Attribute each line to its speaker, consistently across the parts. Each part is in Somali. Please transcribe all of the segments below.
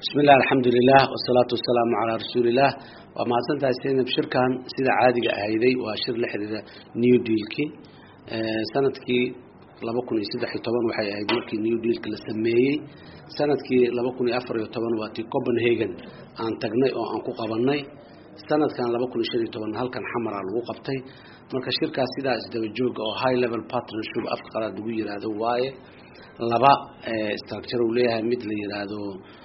Speaker 1: bismillahi alxamdulilah wasalaatu wasalaamu calaa rasuulilah waa mahadsantahay saynab shirkan sida caadiga ahayday waa shir la xiriira new dealkii sanadkii laba kun iyo saddex iyo toban waxay ahayd markii new dealka la sameeyey sanadkii laba kun iyo afar iyo toban waa tii copenhagen aan tagnay oo aan ku qabanay sanadkan laba kun iyo shan iyo toban halkan xamara lagu qabtay marka shirkaas sidaa isdaba jooga oo high level partnership afka qalaad lagu yiraahdo waaye laba structure uu leeyahay mid la yiraahdo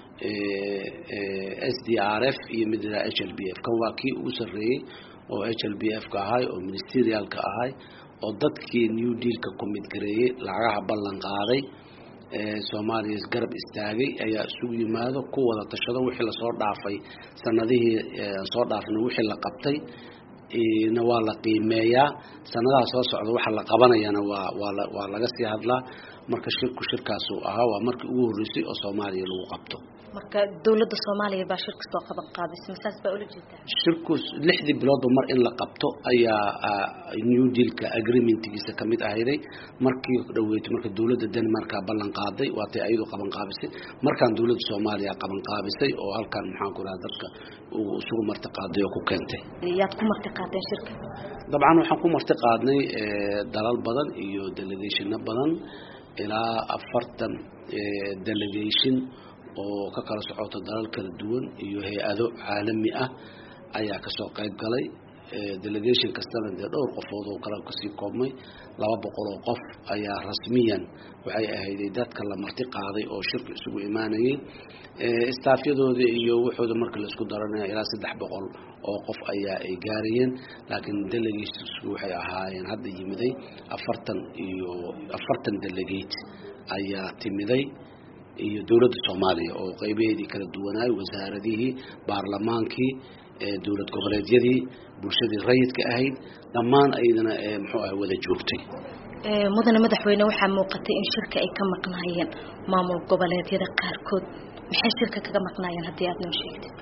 Speaker 1: s d r f iyo mid la h l b f kan waa kii ugu sarreeyey oo h l b f ka ahay oo ministerialka ahay oo dadkii new dealka commit gareeyey lacagaha ballan qaaday soomaaliya isgarab istaagay ayaa isugu yimaado ku wada tashado wixii lasoo dhaafay sanadihii soo dhaafnay wixii la qabtay na waa la qiimeeyaa sanadaha soo socda waxa la qabanayana waa waa waa laga sii hadlaa marka shirku shirkaasu ahaa waa markii ugu horreysay oo soomaaliya lagu qabto
Speaker 2: marka dawladda soomaaliya baa shirka soo qaban qaadaysa masaas baa ula jeedaa
Speaker 1: shirku lixdii biloodba mar in la qabto ayaa new dealka agreementgiisa kamid ahayday markii dhaweeytay marka dawladda denmarka ballan qaaday waatay ayadu qaban qaabisay markaan dawladda soomaaliya qaban qaabisay oo halkan maxaan ku raha dadka isugu marti qaaday oo ku keentay
Speaker 2: yaad ku marti qaadeen shirka
Speaker 1: dabcan waxaan ku marti qaadnay dalal badan iyo delegationa badan ilaa afartan delegation oo ka kala socoto dalal kala duwan iyo hay-ado caalami ah ayaa kasoo qayb galay delegation kastana dee dhowr qofood oo kale kasii koobmay laba boqol oo qof ayaa rasmiyan waxay ahayday dadka la marti qaaday oo shirka isugu imaanayay staafyadooda iyo waxooda marka la isku daranaya ilaa saddex boqol oo qof ayaa ay gaarayeen laakiin delegatesku waxay ahaayeen hadda yimiday afartan iyo afartan delegate ayaa timiday iyo dowladda soomaaliya oo qeybaheedii kala duwanaay wasaaradihii baarlamaankii dowlad goboleedyadii bulshadii rayidka ahayd dhammaan aydana muxuu ah wada joogtay
Speaker 2: mudane madaxweyne waxaa muuqatay in shirka ay ka maqnaayeen maamul goboleedyada qaarkood maxay shirka kaga maqnaayeen haddii aad noo sheegtid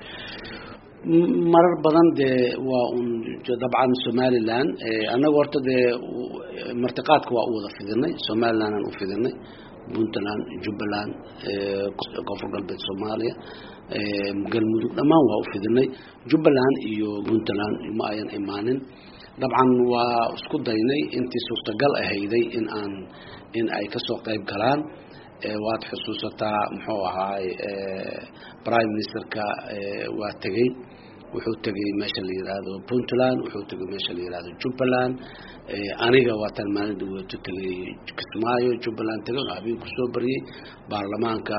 Speaker 1: marar badan dee waa un dabcan somalilan annaga horta dee martiqaadka waa u wada fidinay somaliland aan u fidinay puntland jubbaland koonfur galbeed soomaaliya galmudug dhammaan waa u fidinay jubbaland iyo puntland ma ayan imaanin dabcan waa isku daynay intii suurtagal ahayday in aan in ay kasoo qayb galaan waad xusuusataa muxuu ahaay prime ministerka waa tegey wuxuu tegay meesha la yiraahdo puntland wuxuu tegay meesha la yirahdo jubbaland aniga waa tan maalinta weeto tegay kismaayo jubbaland tegay oo habeen kusoo bariyey baarlamaanka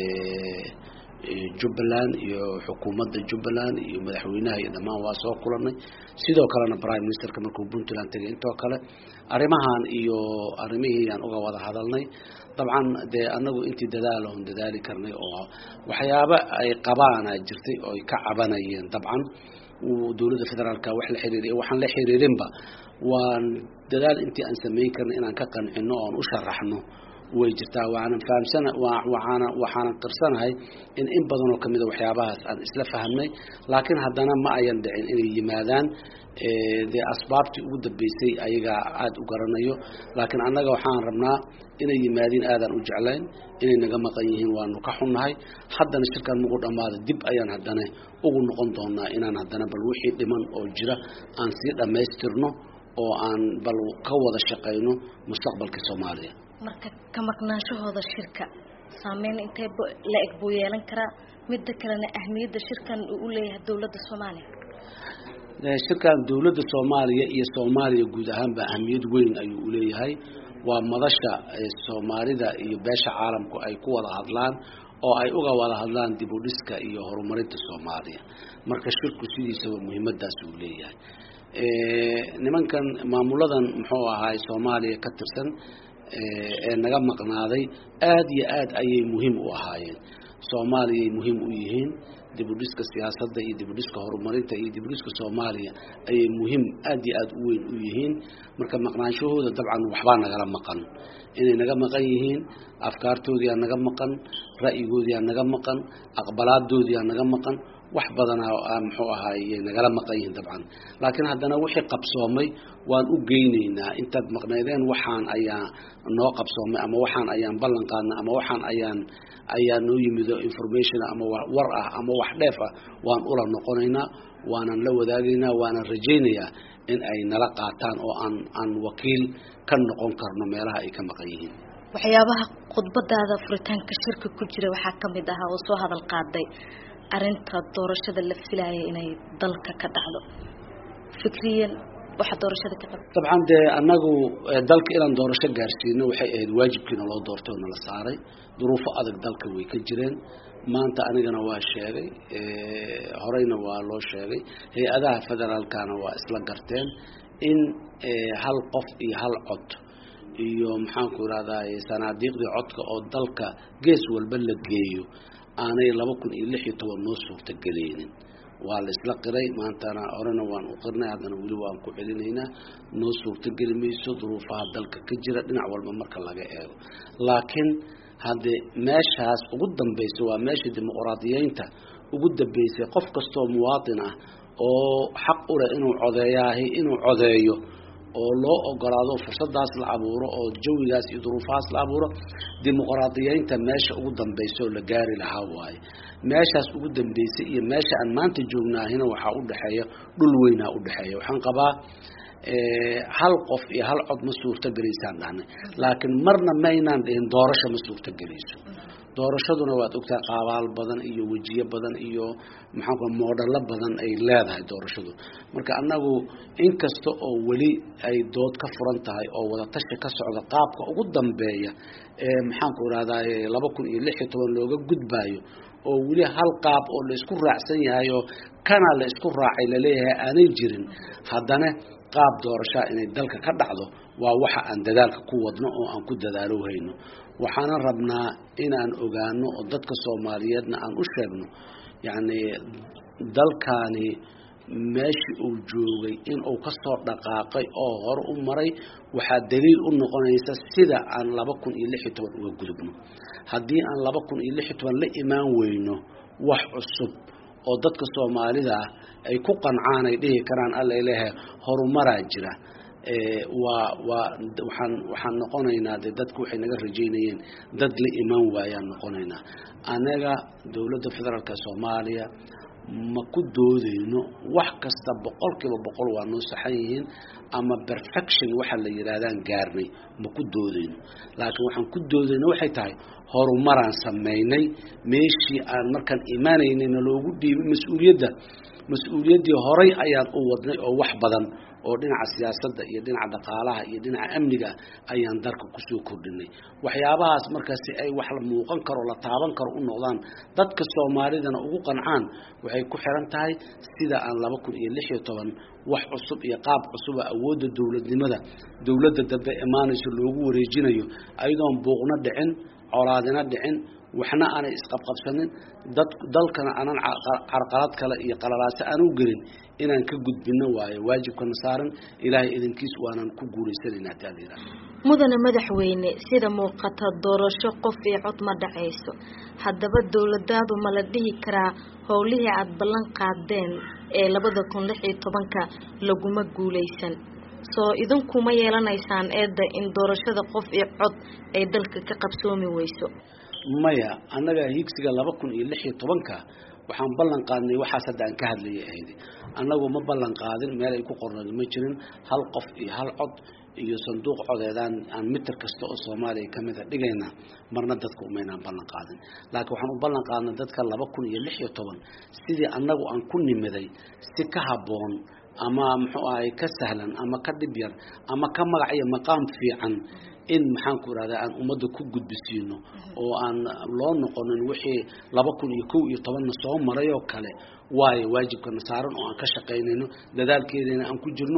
Speaker 1: jubbaland iyo xukuumadda jubbaland iyo madaxweynaha iyo dhammaan waa soo kulanay sidoo kalena prime ministerka markuu puntland tegay intoo kale arrimahan iyo arrimihii aan uga wada hadalnay dabcan dee anagu intii dadaal oon dadaali karnay oo waxyaaba ay qabaana jirtay oo ay ka cabanayeen dabcan dowladda federaalka wax la xiriiriy waxaan la xiriirinba waan dadaal intii aan samayn karnay inaan ka qancino oon u sharaxno way jirtaa waanan fahamsana waxaana waxaanan qirsanahay in in badan oo kamida waxyaabahaas aan isla fahamnay laakiin haddana ma ayan dhicin inay yimaadaan dee asbaabtii ugu dambeysay ayagaa aada u garanayo laakiin annaga waxaan rabnaa inay yimaadiin aadaan u jeclayn inay naga maqan yihiin waanu ka xunnahay haddana shirkan magu dhammaada dib ayaan haddana ugu noqon doonaa inaan haddana bal wixii dhiman oo jira aan sii dhammaystirno oo aan bal ka wada shaqayno mustaqbalka soomaaliya
Speaker 2: marka ka maqnaanshahooda shirka saameyn intee la eg buu yeelan karaa midda kalena ahmiyadda shirkan uu u leeyahay dowladda soomaaliya
Speaker 1: shirkan dowladda soomaaliya iyo soomaaliya guud ahaanba ahmiyad weyn ayuu uleeyahay waa madasha soomaalida iyo beesha caalamku ay ku wada hadlaan oo ay uga wada hadlaan dib u dhiska iyo horumarinta soomaaliya marka shirku sidiisaba muhiimadaas uu leeyahay nimankan maamuladan muxuu ahaay soomaaliya ka tirsan ee naga maqnaaday aada iyo aad ayay muhiim u ahaayeen soomaaliyay muhiim u yihiin dib u dhiska siyaasadda iyo dib u dhiska horumarinta iyo dib u dhiska soomaaliya ayay muhiim aada iyo aada u weyn u yihiin marka maqnaanshahooda dabcan waxbaa nagala maqan inay naga maqan yihiin afkaartoodiyaa naga maqan ra'yigoodiyaa naga maqan aqbalaadoodiyaa naga maqan wax badanaa muxuu ahaaye nagala maqan yihiin dabcan laakiin haddana wixii qabsoomay waan u geynaynaa intaad maqnaydeen waxaan ayaa noo qabsoomay ama waxaan ayaan ballan qaadnay ama waxaan ayaan ayaa noo yimido information ama war ah ama wax dheef ah waan ula noqonaynaa waanan la wadaagaynaa waanan rajaynayaa in ay nala qaataan oo aan aan wakiil ka noqon karno meelaha ay ka maqan yihiin
Speaker 2: waxyaabaha khudbadaada furitaanka shirka ku jira waxaa kamid ahaa oo soo hadal qaaday arinta doorashada la filaaya inay dalka ka dhacdo fikriyan waxaa doorashada ka qaba
Speaker 1: dabcan dee annagu dalka inaan doorasho gaarsiino waxay ahayd waajibkiina loo doortay oo nala saaray duruufo adag dalka way ka jireen maanta anigana waa sheegay horeyna waa loo sheegay hay-adaha federaalkana waa isla garteen in hal qof iyo hal cod iyo maxaanku irahdaa sanaadiiqdii codka oo dalka gees walba la geeyo aanay laba kun iyo lix iyo toban noo suurtageleynin waa la isla qiray maantana horena waan u qirnay haddana weli waan ku celinaynaa noo suurtogeli mayso duruufaha dalka ka jira dhinac walba marka laga eego laakiin haddee meeshaas ugu dambaysa waa meesha dimuqraadiyeynta ugu dambeysay qof kastoo muwaatin ah oo xaq u leh inuu codeeyaahi inuu codeeyo oo loo ogolaado fursadaas la abuuro oo jawigaas iyo duruufahaas la abuuro dimuqraadiyeynta meesha ugu dambaysa oo la gaari lahaa waaye meeshaas ugu dambeysay iyo meesha aan maanta joognaahina waxaa udhexeeya dhul weynaa udhexeeya waxaan qabaa hal qof iyo hal cod ma suurtogelaysaan dhahnay laakiin marna maynaan dhihin doorasho ma suurtogelayso doorashaduna waad ogtahay qaabaal badan iyo wejiyo badan iyo maxaanku moodhalo badan ay leedahay doorashadu marka annagu inkasta oo weli ay dood ka furan tahay oo wadatashi ka socda qaabka ugu dambeeya ee maxaanku irahdaa laba kun iyo lix iyo toban looga gudbaayo oo weli hal qaab oo la isku raacsan yahay oo kana la isku raacay laleeyahay aanay jirin haddana qaab doorashaa inay dalka ka dhacdo waa waxa aan dadaalka ku wadno oo aan ku dadaalo hayno waxaana rabnaa inaan ogaano oo dadka soomaaliyeedna aan u sheegno yacni dalkaani meeshii uu joogay inuu kasoo dhaqaaqay oo hore u maray waxaa daliil u noqonaysa sida aan laba kun iyo lix iyo toban uga gudubno haddii aan laba kun iyo lix iyo toban la imaan weyno wax cusub oo dadka soomaalida ah ay ku qancaan ay dhihi karaan alla ilahe horumaraa jira waa waa waxaan waxaan noqonaynaa dee dadku waxay naga rajaynayeen dad la imaan waayaan noqonaynaa anaga dowladda federaalka soomaaliya ma ku doodeyno wax kasta boqol kiiba boqol waa noo saxan yihiin ama perfection waxa la yidhaahdaan gaarnay ma ku doodeyno laakiin waxaan ku doodeyno waxay tahay horumaraan samaynay meeshii aan markaan imaanaynayna loogu dhiibay mas-uuliyadda mas-uuliyaddii horay ayaan u wadnay oo wax badan oo dhinaca siyaasadda iyo dhinaca dhaqaalaha iyo dhinaca amniga ayaan dalka kusoo kordhinay waxyaabahaas marka si ay wax la muuqan karo la taaban karo u noqdaan dadka soomaalidana ugu qancaan waxay ku xiran tahay sida aan laba kun iyo lix iyo toban wax cusub iyo qaab cusuba awoodda dowladnimada dowladda dambe imaanayso loogu wareejinayo ayadoon buuqna dhicin colaadina dhicin waxna aanay isqabqabsanin dad dalkana aanan carqalad kale iyo qalalaaso aan u gelin inaan ka gudbino waayo waajibkana saaran ilaahay idinkiis waanan ku guulaysanayna haddii aad yidhaahdo
Speaker 2: mudane madaxweyne sida muuqata doorasho qof iyo cod ma dhacayso haddaba dowladaadu ma la dhihi karaa howlihii aada ballan qaadeen ee labada kun lix iyo tobanka laguma guulaysan soo idinkuma yeelanaysaan eedda in doorashada qof iyo cod ay dalka ka qabsoomi weyso
Speaker 1: maya annaga higsiga laba kun iyo lix iyo tobanka waxaan ballan qaadnay waxaas hadda aan ka hadlayay ahayd annagu ma ballan qaadin meel ay ku qornayd ma jirin hal qof iyo hal cod iyo sanduuq codeedaan aan mitir kasta oo soomaaliya kamid a dhigayna marna dadka umaynaan ballan qaadin laakiin waxaan u ballan qaadnay dadka laba kun iyo lix iyo toban sidii annagu aan ku nimiday si ka habboon ama muxuu ahay ka sahlan ama ka dhib yar ama ka magac iyo maqaam fiican in maxaanku irahdaa aan ummadda ku gudbisiino oo aan loo noqonin wixii laba kun iyo kow iyo tobanna soo maray oo kale waayo waajibkana saaran oo aan ka shaqaynayno dadaalkeedana aan ku jirno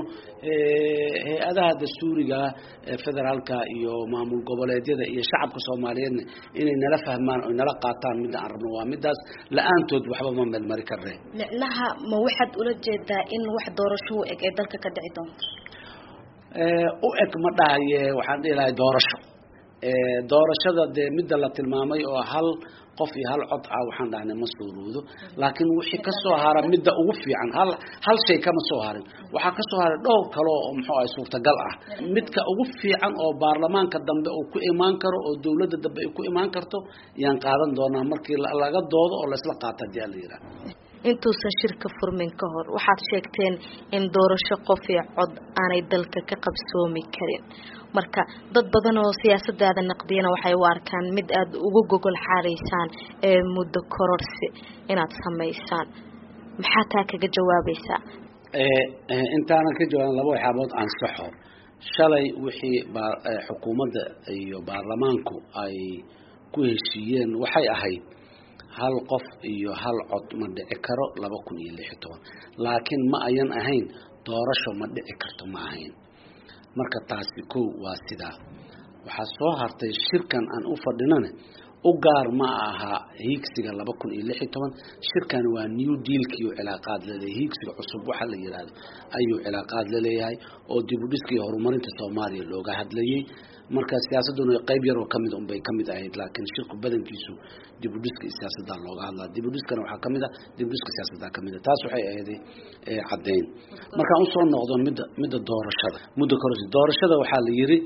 Speaker 1: hay-adaha dastuuriga federaalka iyo maamul goboleedyada iyo shacabka soomaaliyeedna inay nala fahmaan oy nala qaataan midda aan rabno waa midaas la-aantood waxba ma meelmari karne
Speaker 2: micnaha ma waxaad ula jeedaa in wax doorasho u eg ee dalka ka dhici doonto
Speaker 1: u eg ma dhahaye waxaan dhihi lahay doorasho doorashada dee midda la tilmaamay oo hal qof iyo hal cod ah waxaan dhahnay ma suuroodo laakiin wixii kasoo hara midda ugu fiican hal hal shay kama soo harin waxaa kasoo haray dhowr kale oo muxuu ahay suurtagal ah midka ugu fiican oo baarlamaanka dambe uu ku imaan karo oo dawladda dambe ay ku imaan karto yaan qaadan doonaa markii laga doodo oo laysla qaato hadii ala yidhaha
Speaker 2: intuusan shirka furmin ka hor waxaad sheegteen in doorasho qof iyo cod aanay dalka ka qabsoomi karin marka dad badan oo siyaasadaada naqdiyana waxay u arkaan mid aada ugu gogol xaaraysaan ee muddo kororsi inaad samaysaan maxaa taa kaga jawaabaysaa
Speaker 1: intaanan ka jawaabin laba waxyaabood ansaxo shalay wixii xukuumadda iyo baarlamaanku ay ku heshiiyeen waxay ahayd hal qof iyo hal cod ma dhici karo laba kun iyo lix iyo toban laakiin ma ayan ahayn doorasho ma dhici karto ma ahayn marka taasi kow waa sidaa waxaa soo hartay shirkan aan u fadhinane u gaar ma aha hiigsiga laba kun iyo lix iyo toban shirkan waa new dealkii uu cilaaqaad laleeyahay hiigsiga cusub waxa la yidhaahdo ayuu cilaaqaad laleeyahay oo dib u dhiska iyo horumarinta soomaaliya looga hadlayay marka siyaasaduna qayb yaroo kamid unbay kamid ahayd laakiin shirku badankiisu dib u dhiska siyaasadda looga hadlaa dib u dhiskana waxaa kamid a dib u dhiska siyaasadda kamid a taas waxay ahayday caddeyn markaan usoo noqdo midda midda doorashada muddo kororsi doorashada waxaa la yiri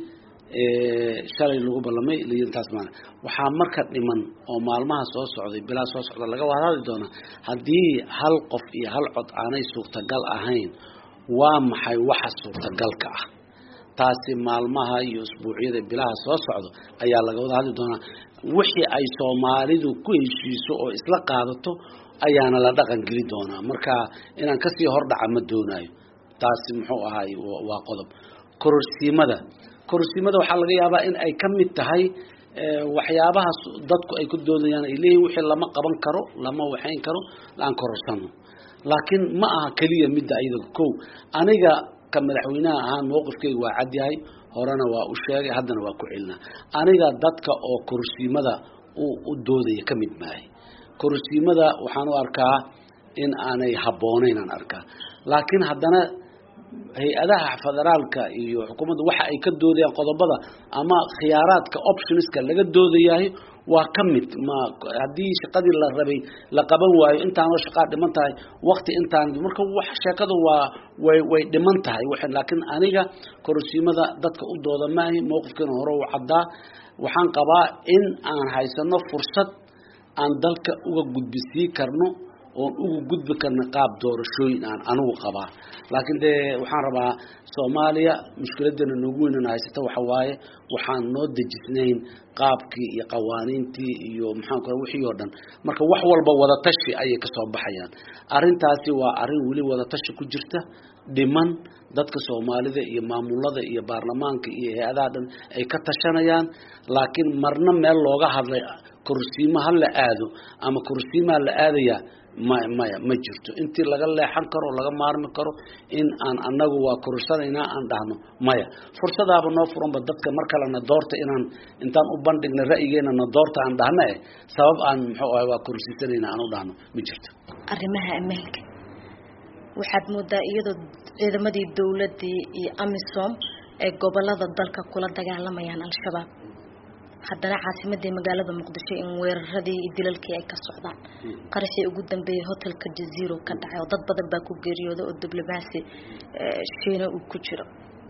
Speaker 1: shalay lagu ballamay taas maa waxaa marka dhiman oo maalmaha soo socday bilaa soo socda laga wahadli doonaa haddii hal qof iyo hal cod aanay suurtagal ahayn waa maxay waxa suurtagalka ah taasi maalmaha iyo usbuucyada bilaha soo socdo ayaa laga wada hadli doonaa wixii ay soomaalidu ku heshiiso oo isla qaadato ayaana la dhaqan geli doonaa marka inaan kasii hordhaca ma doonayo taasi muxuu ahaay waa qodob kororsiimada kororsiimada waxaa laga yaabaa in ay ka mid tahay waxyaabaha dadku ay ku doodayaan ay leeyihin wixii lama qaban karo lama waxayn karo aan kororsano laakiin ma aha keliya midda ayada kow aniga ka madaxweynaha ahaan mowqifkeyga waa cadyahay horena waa u sheegay haddana waa ku celinaa aniga dadka oo kororsiimada u doodaya ka mid maahay kororsiimada waxaan u arkaa in aanay habboonayn aan arkaa laakiin haddana hay-adaha federaalka iyo xukuumadda waxa ay ka doodayaan qodobada ama khiyaaraadka optionska laga doodayahay waa ka mid ma haddii shaqadii la rabay la qaban waayo intaanoo shaqaa dhiman tahay wakti intaan marka wax sheekadu waa way way dhiman tahay laakiin aniga kororsiimada dadka u dooda maahi mowqifkeena hore u caddaa waxaan qabaa in aan haysano fursad aan dalka uga gudbisii karno oon ugu gudbi karna qaab doorashooyin aan anigu qabaa laakiin dee waxaan rabaa soomaaliya mushkiladana noogu weynana haysata waxa waaye waxaan noo dejisnayn qaabkii iyo qawaaniintii iyo maxaan ku wixii oo dhan marka wax walba wadatashi ayay kasoo baxayaan arrintaasi waa arrin weli wadatashi ku jirta dhiman dadka soomaalida iyo maamulada iyo baarlamaanka iyo hay-adaha dhan ay ka tashanayaan laakiin marna meel looga hadlay korsiimo ha la aado ama korsiimaa la aadayaa maya maya ma jirto intii laga leexan karo o laga maarmi karo in aan anagu waa korursanaynaa aan dhahno maya fursadaaba noo furanba dadka mar kalena doorta inaan intaan u bandhigna ra'yigeena na doorta aan dhahna eh sabab aan muxuu ahay waa kororsiisanayna aan u dhahno ma jirto
Speaker 2: arrimaha ammaanka waxaad moodaa iyadoo ciidamadii dawladii iyo amisom ay gobolada dalka kula dagaalamayaan al-shabaab haddana caasimadii magaalada muqdisho in weeraradii iyo dilalkii ay ka socdaan qaraxii ugu dambeeyay hotelka jaziro ka dhacay oo dad badan baa ku geeriyooda oo diblomaasi shiina uu ku jiro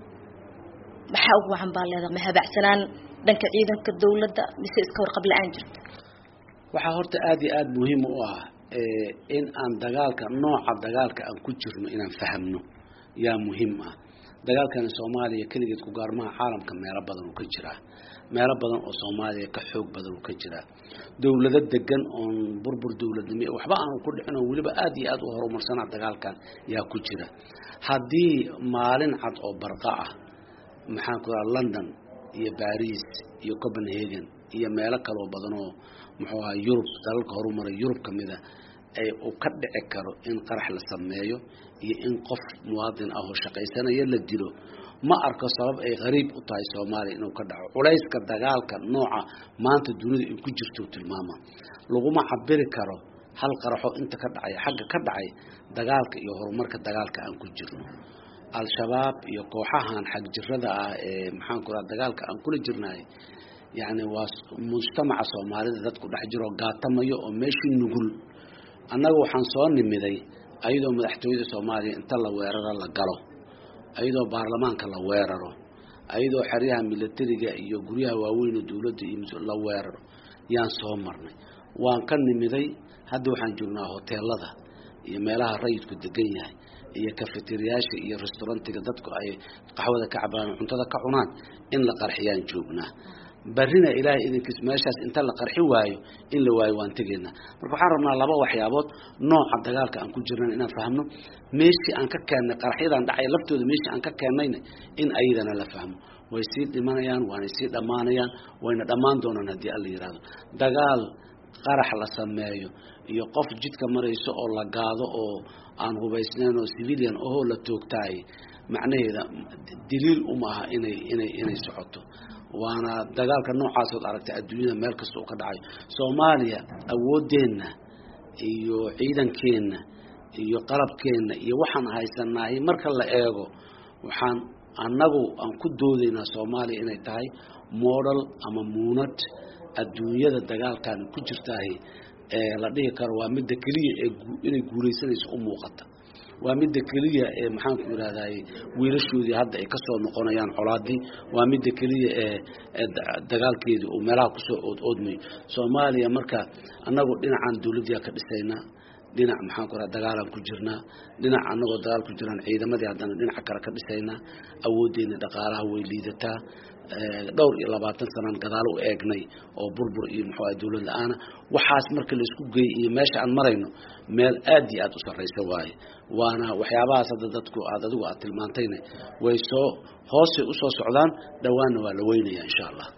Speaker 2: maxaa ugu wacan baa leedaha ma habacsanaan dhanka ciidanka dawladda mise iska warqab la-aan jirta
Speaker 1: waxaa horta aada iyo aada muhiim u ah in aan dagaalka nooca dagaalka aan ku jirno inaan fahamno yaa muhiim ah dagaalkani soomaaliya keligeed ku gaarmaha caalamka meelo badan uu ka jiraa meelo badan oo soomaaliya ka xoog badan uu ka jiraa dawlado degan oon burbur dawladnimo waxba aanu ku dhicin oo weliba aada iyo aada u horumarsanaa dagaalkan yaa ku jira haddii maalin cad oo barqa ah maxaan ku raha london iyo baris iyo copenhagen iyo meelo kaloo badan oo muxuu ahaa yurub dalalka horumaray yurub kamida ay uu ka dhici karo in qarax la sameeyo iyo in qof muwaadin ah oo shaqaysanaya la dilo ma arko sabab ay qariib u tahay soomaaliya inuu ka dhaco culayska dagaalka nooca maanta dunida ay ku jirto tilmaama laguma cabiri karo hal qaraxo inta ka dhacay xagga ka dhacay dagaalka iyo horumarka dagaalka aan ku jirno al-shabaab iyo kooxahan xagjirada ah ee maxaan ku raha dagaalka aan kula jirnahay yacni waa mujtamaca soomaalida dadku dhex jiroo gaatamayo oo meeshii nugul annaga waxaan soo nimiday ayadoo madaxtooyada soomaaliya inta la weeraro la galo ayadoo baarlamaanka la weeraro ayadoo xeryaha milatariga iyo guryaha waaweyn dowladda iyo la weeraro yaan soo marnay waan ka nimiday hadda waxaan joognaa hoteelada iyo meelaha rayidku degan yahay iyo kafeteriyaasha iyo restaurantiga dadku ay qaxwada ka cabaan cuntada ka cunaan in la qarxiyaan joognaa barrina ilaahay idinkiis meeshaas inta la qarxi waayo in la waayo waan tegaynaa marka waxaan rabnaa laba waxyaabood nooca dagaalka aan ku jirnan inaan fahmno meeshii aan ka keennay qaraxyadan dhacay laftooda meeshii aan ka keennayna in ayadana la fahmo way sii dhimanayaan waanay sii dhammaanayaan wayna dhammaan doonaan haddii alla yidhaahdo dagaal qarax la sameeyo iyo qof jidka marayso oo la gaado oo aan hubaysnayn oo civilian ohoo la toogtaay macnaheeda daliil uma aha inay inay inay socoto waana dagaalka noocaasood aragtay adduunyada meel kasta uu ka dhacayo soomaaliya awooddeenna iyo ciidankeenna iyo qalabkeenna iyo waxaan haysanahay marka la eego waxaan annagu aan ku doodaynaa soomaaliya inay tahay model ama muunad adduunyada dagaalkan ku jirtaahi ee la dhihi karo waa midda keliya ee inay guulaysanayso u muuqata waa midda keliya ee maxaanku yidhahday wiilashoodii hadda ay kasoo noqonayaan colaadii waa midda keliya ee dagaalkeedii uu meelaha kusoo ood oodmayo soomaaliya marka annagu dhinacan dawladdiyaa ka dhisaynaa dhinac maxaan ku raha dagaalaan ku jirnaa dhinac annagoo dagaal ku jiraan ciidamadii haddana dhinaca kale ka dhisaynaa awooddeena dhaqaalaha way liidataa dhowr iyo labaatan sanaan gadaal u eegnay oo burbur iyo muxuu ah dawlad la-aana waxaas marka laisku geeyey iyo meesha aan marayno meel aad iyo aad u sarraysa waaye waana waxyaabahaas hadda dadku aad adigu aad tilmaantayna way soo hoosay usoo socdaan dhowaanna waa la weynaya insha allah